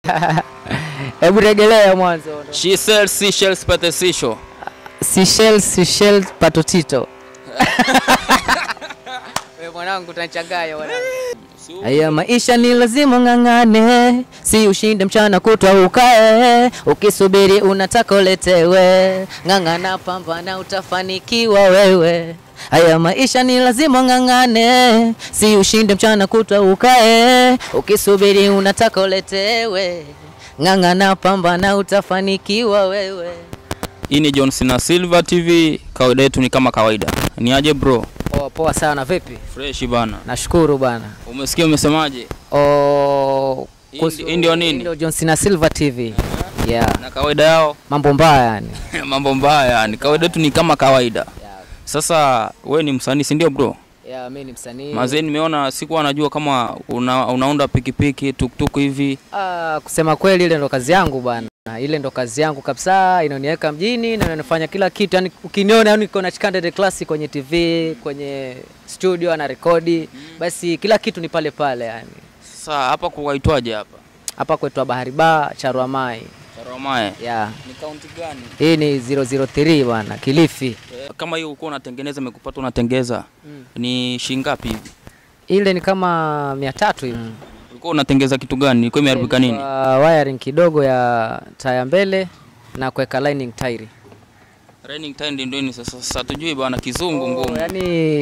Hebu regelea mwanzo. She sells seashells patasisho. Seychelles, Seychelles, patotito. Wewe mwanangu utanichanganya mwanangu. Haya maisha ni lazima ng'ang'ane, si ushinde mchana kutwa ukae, ukisubiri unataka uletewe, ng'ang'ana, pambana, utafanikiwa wewe. Haya maisha ni lazima ng'ang'ane, si ushinde mchana kutwa ukae, ukisubiri unataka uletewe, ng'ang'ana, pambana, utafanikiwa wewe. Hii ni John Cena Silver TV. Kawaida yetu ni kama kawaida. Ni aje bro? Poa poa sana, vipi? Fresh bana. Nashukuru bana. Umesikia umesemaje? Oh, Hii kuhusu- ndi- hii ndio nini? hii ndio John Cena Silver TV. Yeah, Na kawaida yao mambo mbaya yani. mambo mbaya. Ni kawaida yetu ni kama kawaida. Sasa we ni msanii si ndio bro? Yeah, mimi ni msanii. Mazee nimeona sikuwa najua kama una, unaunda pikipiki tuktuk hivi. Ah, kusema kweli ile ndo kazi yangu bana. Ile ndo kazi yangu kabisa, inaniweka mjini na inanifanya kila kitu. Yani ukiniona yani niko na Chikande the Classic kwenye TV, kwenye studio na rekodi, basi kila kitu ni pale pale yani. Sasa hapa kuwaitwaje hapa? Hapa kwetu Bahari Bar, Charwa Mai. Charamae. Yeah. Ni kaunti gani? Hii ni 003 bana, Kilifi. Kama hiyo ulikuwa unatengeneza imekupata unatengeza ni shilingi ngapi hivi? Ile ni kama 300 hivi. Ulikuwa unatengeza kitu gani? Ilikuwa imeharibika nini? Kwa wiring kidogo ya taya mbele na kuweka lining tairi. Running time ndio nini sasa? Sasa tujui bwana kizungu Oh, ngumu. yani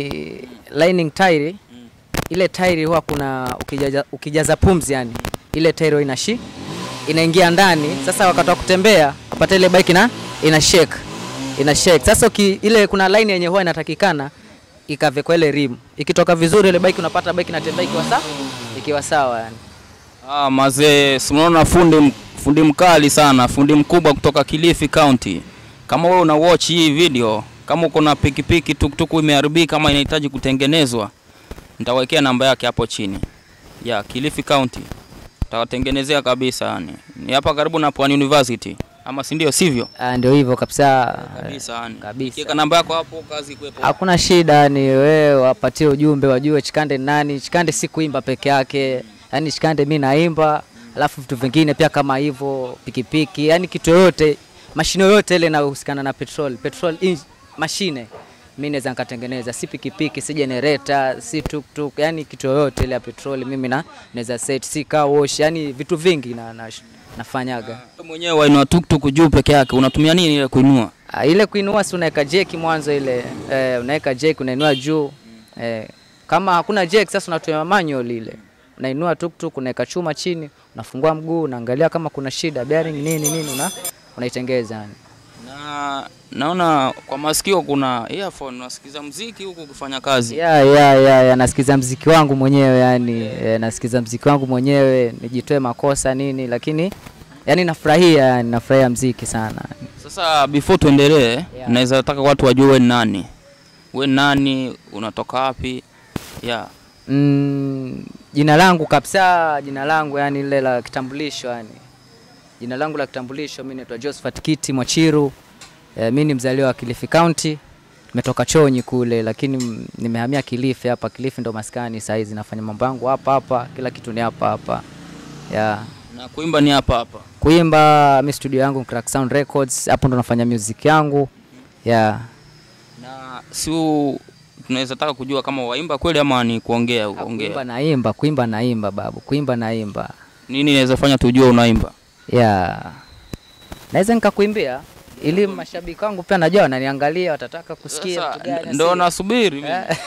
lining tairi ile tairi huwa kuna ukijaza, ukijaza pumzi yani ile tairi huwa inashi inaingia ndani. Sasa wakati wa kutembea kupata ile bike na ina shake ina shake. Sasa uki, ile kuna line yenye huwa inatakikana ikavekwa ile rim, ikitoka vizuri ile bike unapata bike inatembea ikiwa sawa ikiwa sawa yani. Ah, mazee, si unaona fundi m- fundi mkali sana, fundi mkubwa kutoka Kilifi County. Kama wewe una watch hii video, kama uko na pikipiki tuktuku imeharibika kama inahitaji kutengenezwa, nitawekea namba yake hapo chini. Ya Kilifi County. Tawatengenezea kabisa yani. Ni hapa karibu na Pwani University. Ama si ndio sivyo? Ah, ndio hivyo kabisa. Kabisa yani. kabisa. Kiweka namba yako hapo kazi kuepo. Hakuna shida, ni wewe wapatie ujumbe, wajue Chikande ni nani. Chikande si kuimba peke yake, yaani Chikande mi naimba, alafu vitu vingine pia kama hivyo, pikipiki, yaani kitu yoyote, mashine yoyote ile inayohusikana na petrol, petrol in, mashine mi naweza nikatengeneza, si pikipiki, si generator, si tuktuk, yani kitu yoyote ile ya petrol mimi na naweza set, si car wash, yani vitu vingi na, na, nafanyaga. Wewe mwenyewe wainua tuktuk juu peke yake, unatumia nini ile kuinua? Ah, ile kuinua si unaweka jeki mwanzo ile eh, unaweka jeki unainua juu eh, kama hakuna jeki sasa unatumia manual ile unainua tuktuk unaweka chuma chini unafungua mguu unaangalia kama kuna shida bearing nini nini una unaitengeza yani. Na naona kwa masikio kuna earphone, unasikiza mziki huku ukifanya kazi. ya ya ya, ya nasikiza mziki wangu mwenyewe yani eh, nasikiza mziki wangu mwenyewe nijitoe makosa nini lakini yani nafurahia yani nafurahia mziki sana Sasa before tuendelee, Yeah. naweza taka watu wajue wewe ni nani. Wewe ni nani, unatoka wapi? Yeah. Mm, jina langu kabisa, jina langu yani lile la kitambulisho yani. Jina langu la kitambulisho mimi naitwa Josephat Kiti Mwachiru. E, mimi ni mzaliwa wa Kilifi County. Nimetoka Chonyi kule lakini mm, nimehamia Kilifi hapa. Kilifi ndo maskani saa hizi nafanya mambo yangu hapa hapa, kila kitu ni hapa hapa. Yeah. Na kuimba ni hapa hapa. Kuimba mi studio yangu ni Crack Sound Records, hapo ndo nafanya music yangu. Yeah. Na si u- tunaweza taka kujua kama waimba kweli ama ni kuongea Kuimba kuongea. naimba, kuimba naimba babu, kuimba naimba. Nini inaweza fanya tujue unaimba? ya naweza nikakuimbia ili mashabiki wangu pia najua wananiangalia watataka kusikia Sasa vitu gani ndio asili. nasubiri mimi. Eh.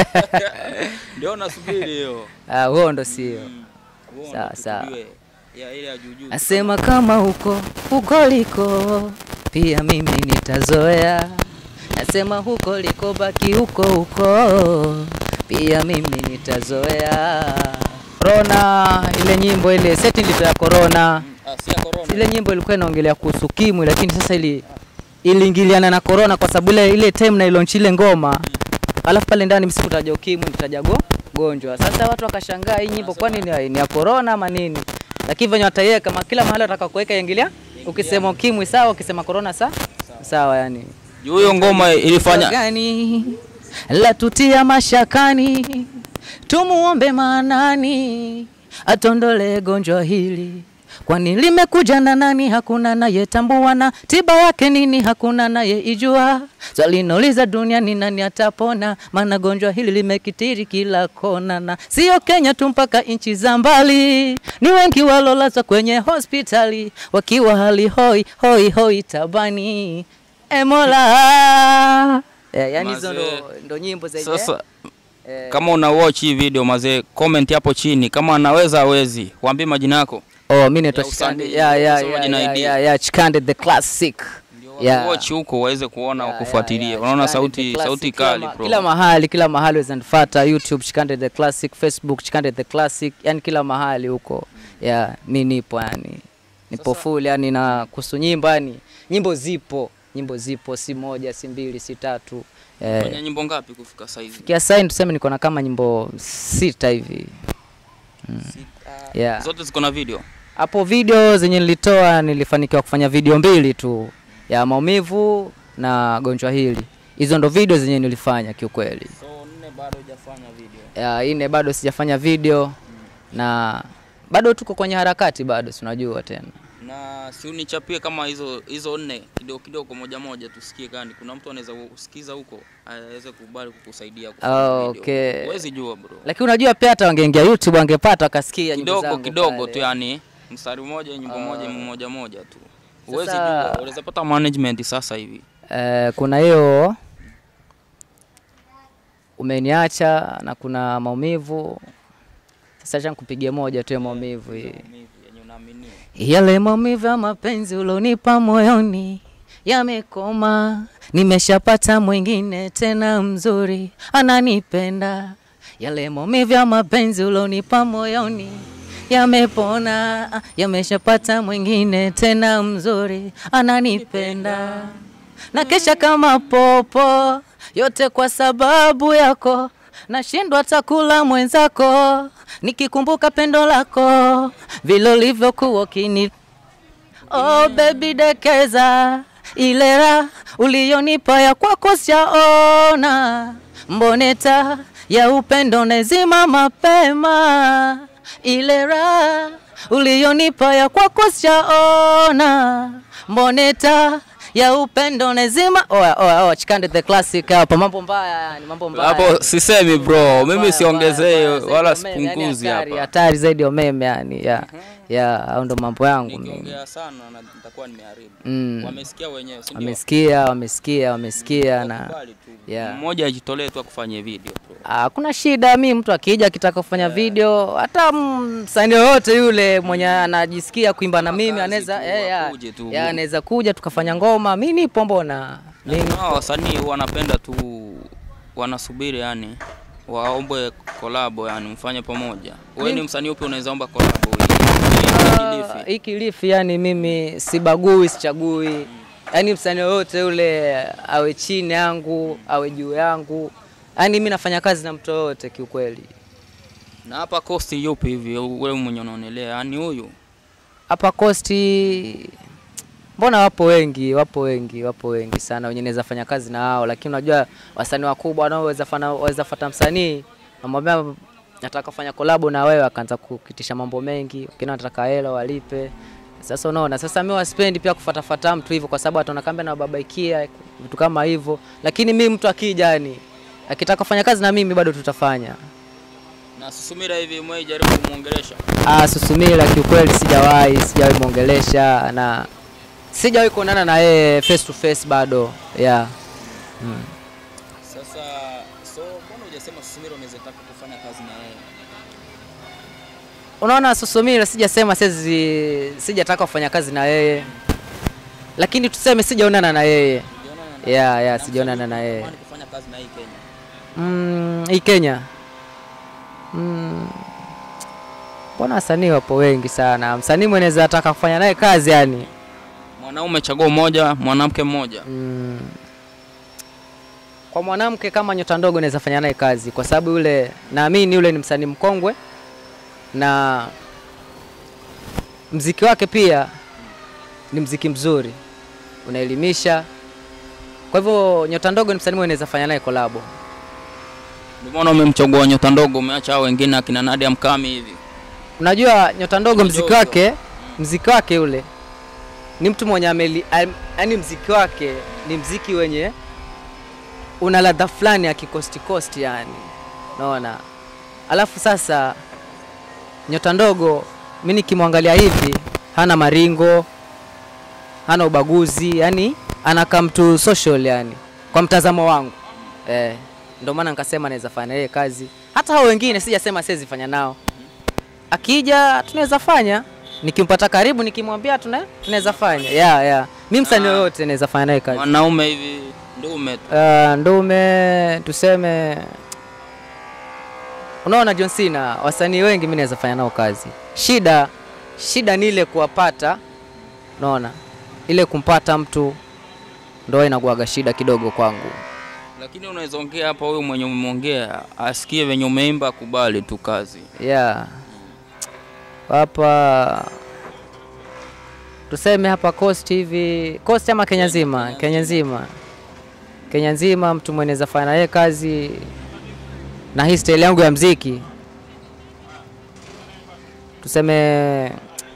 Ndio nasubiri hiyo. Ah, huo ndo sio Uone Sawa, sawa. tujue. Ya ile ya juu juu. asema kama huko huko liko pia mimi nitazoea nasema huko liko baki huko huko pia mimi nitazoea Corona ile nyimbo ile seti ndito ya Corona Ah, si ya corona. ile nyimbo ilikuwa inaongelea kuhusu ukimwi lakini sasa ili iliingiliana na corona kwa sababu ile ile time na ilaunch ile ngoma alafu pale ndani mimi sikutaja ukimwi nitaja go gonjwa sasa watu wakashangaa hii nyimbo kwani ni, ni ya corona ama nini lakini venye wataiweka kama kila mahali wataka kuweka ingilia ukisema ukimwi sawa ukisema corona sa sawa yani Juu hiyo ngoma ilifanya gani la tutia mashakani, tumuombe maanani atondole gonjwa hili kwani limekuja na nani? Hakuna nayetambua, na tiba yake nini? Hakuna nayeijua. Swali nauliza duniani, nani atapona? Maana gonjwa hili limekitiri kila kona, na sio Kenya tu, mpaka nchi za mbali. Ni wengi walolazwa kwenye hospitali wakiwa hali hoi hoi hoi tabani. Emola yeah, yani hizo ndo, Mazee. ndo nyimbo zenye Sasa eh, kama una watch hii video mazee, comment hapo chini kama anaweza hawezi, waambie majina yako. Oh, mi naitwa Ya Chikande. usanii, Yeah, yeah, usoma yeah, jina yeah, ID. yeah, yeah, Chikande the classic. Yeah. Watch huko waweze kuona Yeah, wakufuatilia. yeah, yeah. Unaona Chikande sauti the classic. sauti Kila kali ma- bro. Kila mahali, kila mahali waweza nifuata YouTube Chikande the classic, Facebook Chikande the classic, yani kila mahali huko. Yeah, mi nipo yani. Nipo full yani na kuhusu nyimbo yani. Nyimbo zipo, nyimbo zipo si moja, si mbili, si tatu. Eh, Fanya nyimbo ngapi kufika sasa hivi? kia sasa tuseme niko na kama nyimbo sita hivi. Yeah. Zote ziko na video. Hapo video zenye nilitoa nilifanikiwa kufanya video mbili tu ya maumivu na gonjwa hili. Hizo ndo video zenye nilifanya kiukweli. So nne bado hujafanya video. Ya ine bado sijafanya video na bado tuko kwenye harakati bado, si unajua tena. Na si unichapie kama hizo hizo nne kidogo kidogo moja moja tusikie gani. Kuna mtu anaweza kusikiza huko aweze kubali kukusaidia kufanya Oh, video. okay. Huwezi jua bro. Lakini unajua pia hata wangeingia YouTube wangepata wakasikia nyimbo Kidogo zangu kidogo pale. tu yani mstari mmoja nyimbo moja nyimbo moja moja tu. Huwezi Sasa- jua. Unaweza pata management sasa hivi. Eh, kuna hiyo umeniacha na kuna maumivu. Sasa acha nikupigie moja tu ya maumivu hii. Maumivu yenye unaaminia. Yale maumivu ya mapenzi ulonipa moyoni yamekoma, nimeshapata mwingine tena mzuri ananipenda. Yale maumivu ya mapenzi ulonipa moyoni yamepona, yameshapata mwingine tena mzuri ananipenda. Na kesha kama popo, yote kwa sababu yako, nashindwa hata kula mwenzako, nikikumbuka pendo lako vile ulivyokuwa ukini Oh baby dekeza ile raha uliyonipa ya kwako sijaona, mboneta ya upendo nezima mapema, ile raha uliyonipa ya kwako sijaona, mboneta ya upendo nezima. Oya, oya, oya, Chikande the classic hapa, mambo mbaya yani, mambo mbaya Hapo sisemi bro, mimi Mbaya, siongezee mbaya, mbaya, wala zaidi ya umeme, yani sipunguzi hatari, hapa. hatari zaidi ya umeme yani, ya ya, au ndo mambo yangu mimi. Nikiongea sana na nitakuwa nimeharibu. Mm. Wamesikia wenyewe, si ndio? Wamesikia, wamesikia, wamesikia na Wakubali tu. Yeah. Mmoja ajitolee tu akufanyie video bro. hakuna shida. Mi mtu akija akitaka kufanya video, hata msanii yoyote yule mwenye anajisikia kuimba na Kama mimi kazi anaweza tu, eh, ya, akuje tu. ya, anaweza kuja tukafanya ngoma. Mi nipo, mbona mimi Na wasanii wanapenda tu wanasubiri yani waombe kolabo yani mfanye pamoja. Wewe ni msanii upi unaweza omba kolabo hii? Ah, hii Kilifi yani mimi sibagui, sichagui. Yaani msanii yoyote yule awe chini yangu, awe juu yangu. Yaani mimi nafanya kazi na mtu yoyote kiukweli. Na hapa kosti yupi hivi wewe mwenye unaonelea yani huyu? Hapa Costi mbona wapo wengi, wapo wengi, wapo wengi sana wenye naweza fanya kazi na hao, lakini unajua wasanii wakubwa wanaoweza fana waweza fata msanii namwambia nataka kufanya kolabo na wewe, akaanza kukitisha mambo mengi, wengine wanataka hela walipe. Sasa unaona, sasa mimi waspendi pia kufatafata mtu hivyo, kwa sababu ataona kama nababaikia vitu kama hivyo, lakini mimi mtu akija, yani akitaka kufanya kazi na mimi bado tutafanya. Na Susumira hivi mwe jaribu kumuongelesha. Ah, Susumila kiukweli sijawahi sijawahi muongelesha na sijawahi kuonana na yeye face to face bado yeah. Sasa so mbona hujasema Susumira unaweza taka kufanya kazi na yeye? Unaona Susumila sijasema sezi sijataka kufanya kazi na yeye, lakini tuseme sijaonana na yeye Unaona na yeah, yeah, na sijaonana msanii na yeye unatamani kufanya kazi na hii Kenya. mm, hii Kenya mm, mbona wasanii wapo wengi sana. Msanii mweneza ataka kufanya naye kazi yani Mwanaume chagua mmoja, mwanamke mmoja. Mm. Kwa mwanamke kama Nyota Ndogo naweza fanya naye kazi kwa sababu yule naamini yule ni msanii mkongwe na mziki wake pia ni mziki mzuri, unaelimisha. Kwa hivyo Nyota Ndogo ni msanii mwenye naweza fanya naye kolabo. Ndio maana umemchagua Nyota Ndogo, umeacha hao wengine akina Nadia Mkami hivi. Unajua Nyota Ndogo mziki Ndogo. wake mziki wake ule ni mtu mwenye ameli yaani mziki wake ni mziki wenye una ladha fulani ya kikosti kosti yani naona alafu sasa nyota ndogo mi nikimwangalia hivi hana maringo hana ubaguzi yani anakaa mtu social yani kwa mtazamo wangu eh, ndio maana nikasema naweza fanya yeye kazi hata hao wengine sijasema siwezi fanya nao akija tunaweza fanya nikimpata karibu nikimwambia tuna tunaweza fanya yeah, yeah. mi msanii Ah. yoyote naweza fanya naye kazi Mwanaume hivi ndume tu. uh, ndume tuseme unaona John Cena wasanii wengi mi naweza fanya nao kazi shida shida ni ile kuwapata unaona ile kumpata mtu ndo inakuwaga shida kidogo kwangu Lakini unaweza ongea hapa, huyu mwenye umeongea asikie venye umeimba, akubali tu kazi. yeah. hapa tuseme hapa coast hivi coast ama Kenya nzima Kenya nzima Kenya nzima mtu mwenye naweza fanya naye kazi na hii style yangu ya mziki tuseme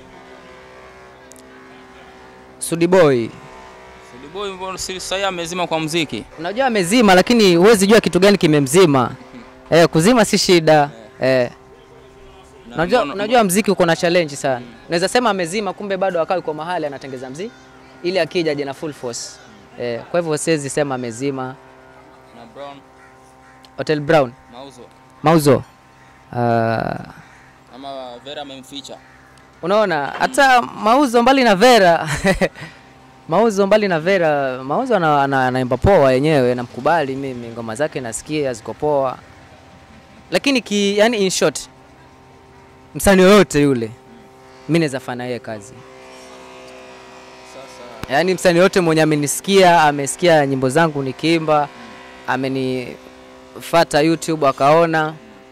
Sudi Boy Boy mbona si sasa amezima kwa mziki? unajua amezima lakini huwezi jua kitu gani kimemzima eh, kuzima si shida eh. Na Unajua, mbona- unajua mziki uko na challenge sana. Unaweza sema amezima, kumbe bado akawa yuko mahali anatengeza mziki ili akija aje na full force. Eh, kwa hivyo siwezi sema amezima. na Brown Hotel Brown, mauzo mauzo. Uh, ama Vera amemficha. unaona hata mauzo mbali na Vera mauzo mbali na Vera, mauzo ana- ana- anaimba poa yenyewe, namkubali mimi, ngoma zake nasikia ziko poa, lakini ki, yani in short, msanii yoyote yule mi naweza fanya yeye kazi Sasa yaani msanii yote mwenye amenisikia amesikia nyimbo zangu nikiimba amenifata youtube akaona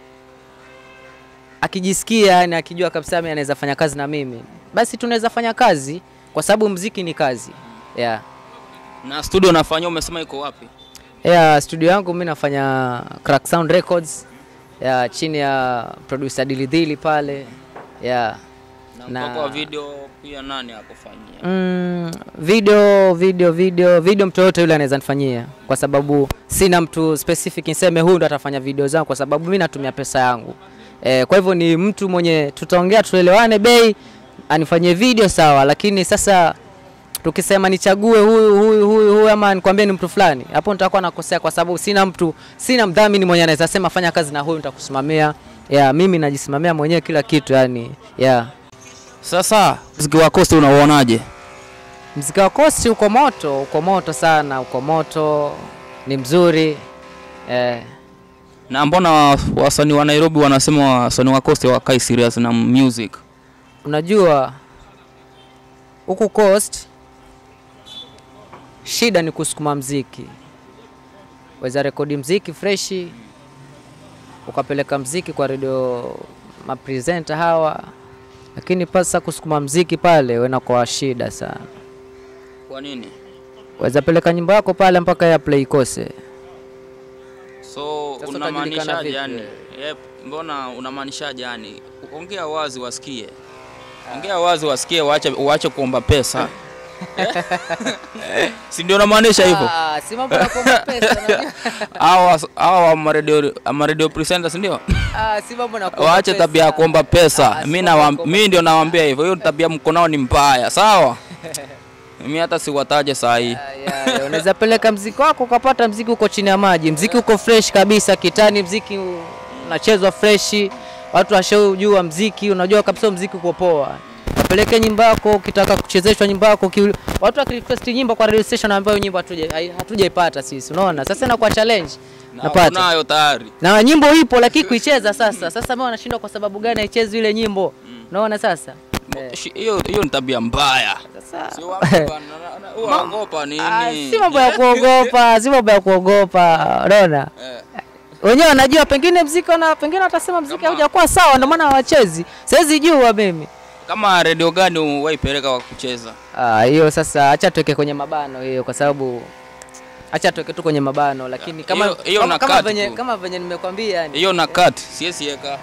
akijisikia yani akijua kabisa mimi anaweza fanya kazi na mimi basi tunaweza fanya kazi kwa sababu mziki ni kazi yeah. na studio nafanya umesema iko wapi? Yeah, studio yangu mi nafanya Crack Sound Records yeah, chini ya producer Dilidhili pale yeah. Na Na- mpaka wa video pia nani akufanyia? Mm, video video video video mtu yoyote yule anaweza nifanyia kwa sababu sina mtu specific niseme huyu ndo atafanya video zangu kwa sababu mi natumia pesa yangu e, kwa hivyo ni mtu mwenye tutaongea tuelewane bei anifanyie video sawa lakini sasa tukisema nichague huyu huyu huyu huyu ama nikwambie ni mtu fulani hapo nitakuwa nakosea kwa sababu sina mtu sina mdhamini mwenye anaweza sema fanya kazi na huyu nitakusimamia yeah, mimi najisimamia mwenyewe kila kitu yani yeah. Sasa mziki wa Coast unauonaje? Mziki wa Coast uko moto, uko moto sana, uko moto, ni mzuri eh, Na mbona wa- wasanii wa Nairobi wanasema wasanii wa Coast wakai serious na music? unajua huku Coast shida ni kusukuma mziki, weza rekodi mziki freshi ukapeleka mziki kwa redio mapresenta hawa, lakini pasa kusukuma mziki pale wena kwa shida sana. Kwa nini? Weza peleka nyimbo yako pale mpaka ya play ikose. So Sasa unamaanishaje utajulikana vipi yani? wewe? Yep, mbona unamaanishaje yani? Ongea wazi wasikie. Ongea wazi wasikie, waache waache kuomba pesa. si ndio unamaanisha hivyo? Ah, si mambo ya kuomba pesa unajua. Hawa hawa ma radio ma radio presenters ndio? Ah, si mambo na kuomba Waache pesa. tabia ya kuomba pesa. Ah, si Mimi mambo ya na kuomba mimi ndio nawaambia hivyo. Hiyo tabia mko nao ni mbaya, sawa? Mimi hata siwataje saa hii. Ah, yeah, yeah. Unaweza peleka mziki wako ukapata mziki uko chini ya maji, mziki uko fresh kabisa kitani, mziki u- unachezwa freshi, watu washaujua mziki, unajua kabisa mziki uko poa. Kapeleke nyimbo yako, ukitaka kuchezeshwa nyimbo yako, ki- watu wakirequest nyimbo kwa radio station ambayo nyimbo hatuja- hai- hatujaipata sisi, unaona? Sasa inakuwa challenge. Na Napata. unayo tayari. Na nyimbo ipo lakini kuicheza sasa. Sasa mimi wanashindwa kwa sababu gani haichezi ile nyimbo? Unaona sasa? Eh, Shi- Hiyo hiyo ni tabia mbaya. Sasa Sio wapi bana, na- na- unaogopa Ah, nini? si mambo ya kuogopa, si mambo ya kuogopa, unaona? Eh. Wenyewe wanajua pengine mziki na pengine watasema mziki Kama- haujakuwa sawa, ndio maana hawachezi. Siwezi jua mimi. Kama redio gani waipeleka kwa kucheza? Ah, hiyo sasa acha tuweke kwenye mabano hiyo kwa sababu acha tuweke tu kwenye mabano lakini kama Hiyo- hiyo kama, na kama cut venye tu. kama venye nimekwambia yani. Hiyo na cut, siwezi weka.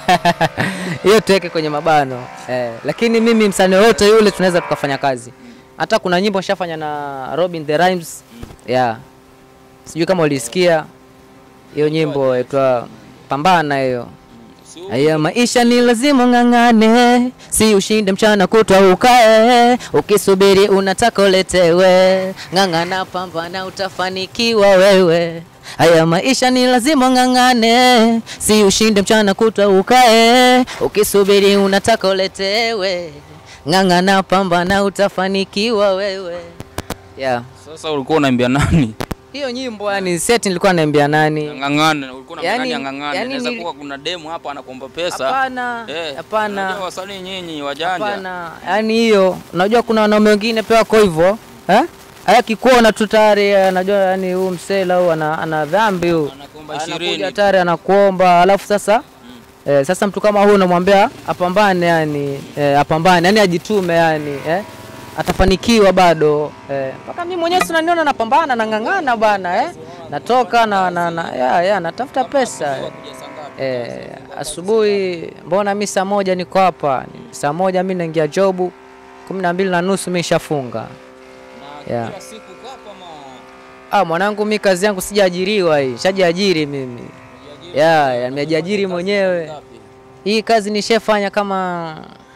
hiyo tuweke kwenye mabano eh, lakini mimi msanii wote yule tunaweza tukafanya kazi. Hata kuna nyimbo nishafanya na Robin the Rhymes yeah. Sijui kama ulisikia hiyo nyimbo inaitwa Pambana hiyo. Haya maisha ni lazima ng'ang'ane, si ushinde mchana kutwa ukae, ukisubiri unataka uletewe, ng'ang'ana, pambana, utafanikiwa wewe. Haya maisha ni lazima ng'ang'ane, si ushinde mchana kutwa ukae, ukisubiri unataka uletewe, ng'ang'ana, pambana, utafanikiwa wewe. Yeah. Sasa ulikuwa unaambia nani? Hiyo nyimbo yani set nilikuwa naambia nani? Ng'ang'ane, ulikuwa Yani- unamng'ania ng'ang'ane. yani Inaweza nili- kuwa kuna demu hapa anakuomba pesa. Hapana, Eh, hapana. unajua wasanii nyinyi wajanja. Hapana, yani hiyo unajua kuna wanaume wengine pia wako hivyo eh? Haya kikuona tu tayari anajua yani huyu msela huyu ana, ana dhambi huyu. Anakuomba Anakuja 20. tayari anakuomba alafu sasa eh, sasa mtu kama huyu unamwambia apambane yani eh, apambane yani ajitume yani eh? atafanikiwa bado eh. Mpaka mimi mwenyewe si unaniona napambana nang'ang'ana bana eh? Natoka na, na, na ya, ya, natafuta pesa eh. Eh, asubuhi mbona mi saa moja niko hapa saa moja mi naingia jobu kumi na mbili na nusu mi nishafunga Yeah. Kila siku hapa ma ah, mwanangu mi kazi yangu sijaajiriwa hii shajiajiri mimi ya ya, nimejiajiri mwenyewe hii kazi nishafanya kama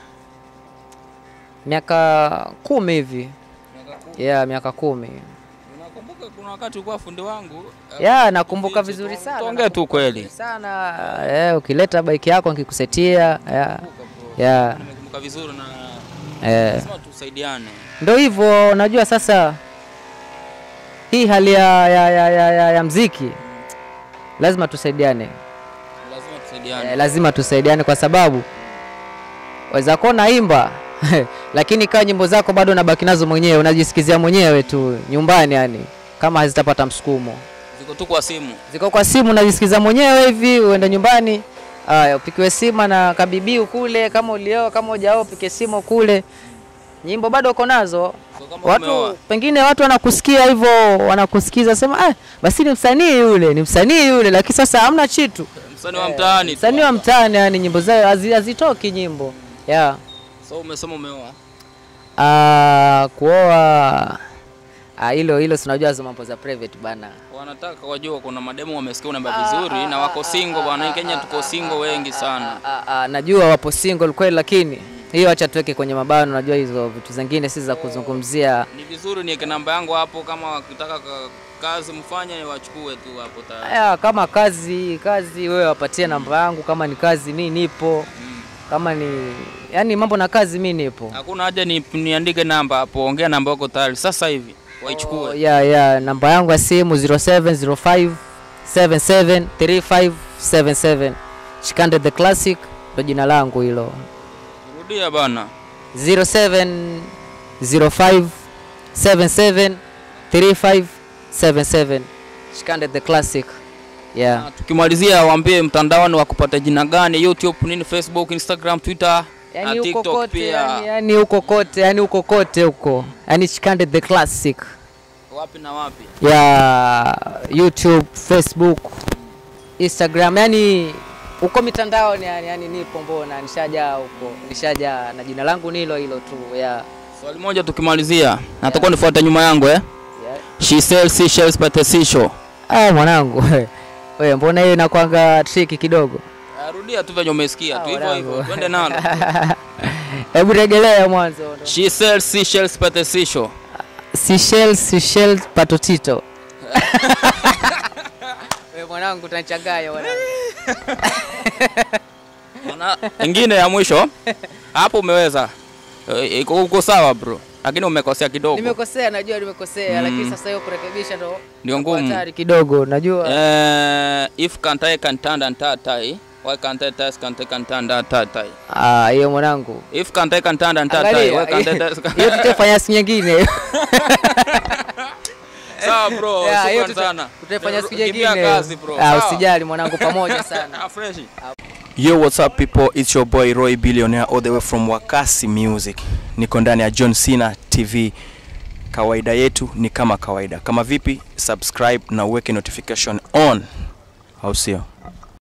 miaka kumi hivi ya miaka kumi Unakumbuka kuna wakati ulikuwa fundi wangu? ya nakumbuka vizuri sana Tuongee tu kweli. sana eh, ukileta baiki yako nikikusetia ya ya Nimekumbuka vizuri na eh. lazima tusaidiane. Ndo hivyo unajua sasa hii hali ya, ya, ya, ya, ya, ya mziki lazima tusaidiane Lazima eh, tusaidiane. lazima tusaidiane kwa sababu waweza kuwa naimba lakini kaa nyimbo zako bado unabaki nazo mwenyewe unajisikizia mwenyewe tu nyumbani yani kama hazitapata msukumo Ziko tu kwa simu. ziko kwa simu unajisikiza mwenyewe hivi uende nyumbani aya upikiwe sima na kabibiu kule kama ulioa kama hujaoa upike simu kule nyimbo bado uko nazo So kama umeoa. watu pengine watu wanakusikia hivyo wanakusikiza sema ah, basi ni msanii yule ni msanii yule lakini sasa hamna chitu Msanii wa mtaani. tu. msanii wa mtaani yani nyimbo zao hazi- hazitoki nyimbo yeah. So umesema umeoa. Ah, kuoa ah, hilo hilo sinajua hizo mambo za private bana Wanataka wajua kuna mademu wamesikia unaimba vizuri na wako single bwana. Hii Kenya tuko single wengi sana. Ah, ah, najua wapo single kweli lakini hiyo acha tuweke kwenye mabano najua hizo vitu zingine si za kuzungumzia Ni vizuri niweke namba yangu hapo, kama wakitaka ka- kazi mfanye wachukue tu hapo tayari. Aya, kama kazi kazi wewe wapatie namba yangu kama ni kazi mi nipo kama ni yani mambo na kazi mi nipo Hakuna haja ni, niandike namba hapo, ongea namba yako tayari sasa hivi waichukue. Oh, ya ya namba yangu ya simu 0705 773577 Chikande the Classic ndo jina langu hilo Rudia bana. 0705 773577 Chikande the Classic yeah. Na tukimalizia waambie mtandaoni wa kupata jina gani, YouTube, nini, Facebook, Instagram, Twitter na Yani huko TikTok kote pia. yani, yani huko kote yani huko kote huko yani Chikande the Classic Wapi na wapi? ya YouTube, Facebook, Instagram, yani huko mitandaoni yani, yani nipo mbona, nishajaa huko, nishajaa na jina langu nilo hilo tu ya Swali moja tukimalizia, natakuwa nifuate nyuma yangu eh. ya- She sells seashells by the seashore. Ah, mwanangu wewe, mbona hiyo inakwanga triki kidogo? Ah, Rudia tu venye umesikia Ah, tu hivyo mwanangu. hivyo, twende nalo. Hebu regelea mwanzo. She sells seashells by the seashore. Seychelles, Seychelles, patotito. Wewe mwanangu utanichanganya mwanangu. Ona, ingine ya mwisho hapo umeweza Eh, iko uko sawa bro, lakini umekosea kidogo, Nimekosea, najua nimekosea, Mm. lakini sasa hiyo kurekebisha ndo ndio kwa ngumu. hatari kidogo, najua. Eh, if can't I can stand and tai, why can't I test can't I can stand and tai? Ah, hiyo mwanangu. If can't I can stand and tai, why Angalia, can't I test? hiyo tutafanya siku nyingine. Sawa bro, Yeah, hiyo shukrani tuta- sana. Tutafanya siku Kimbia nyingine. kazi bro. Ah, Sawa. usijali mwanangu, pamoja sana. Ah, fresh. Yo, what's up people? It's your boy Roy Billionaire all the way from Wakasi Music. Niko ndani ya John Cena TV. Kawaida yetu ni kama kawaida. Kama vipi? Subscribe na uweke notification on. Au sio?